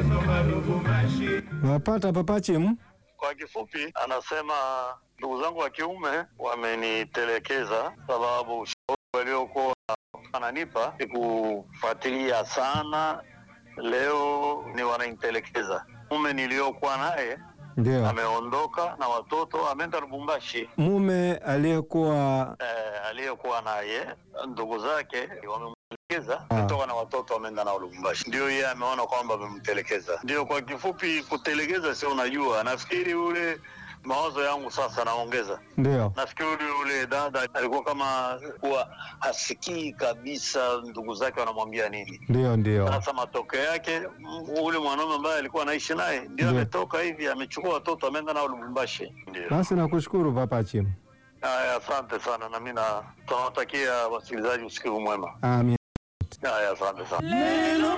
Wapata papachimu? Kwa kifupi, anasema ndugu zangu wa kiume wamenitelekeza, sababu ushauri waliokuwa wananipa ni kufuatilia sana, leo ni wananitelekeza. Mume niliyokuwa naye Ndio. ameondoka na watoto, ameenda Lubumbashi. Mume aliyekuwa Eh, aliyekuwa naye ndugu zake wamemtelekeza Ah. kutoka na watoto wameenda nao Lubumbashi, ndio yeye ameona kwamba amemtelekeza. Ndio kwa kifupi, kutelekeza sio, unajua, nafikiri ule mawazo yangu sasa naongeza ndio. nafikiri ule dada alikuwa kama kuwa hasikii kabisa ndugu zake wanamwambia nini. Ndio, ndio. Sasa matokeo yake m- ule mwanaume ambaye alikuwa anaishi naye ndio Ndio. ametoka hivi, amechukua watoto ameenda nao Lubumbashi. Ndio Basi nakushukuru papachimu. haya, asante sana, na mimi na tunawatakia wasikilizaji usikivu mwema. Amin. Haya, asante sana. Lelo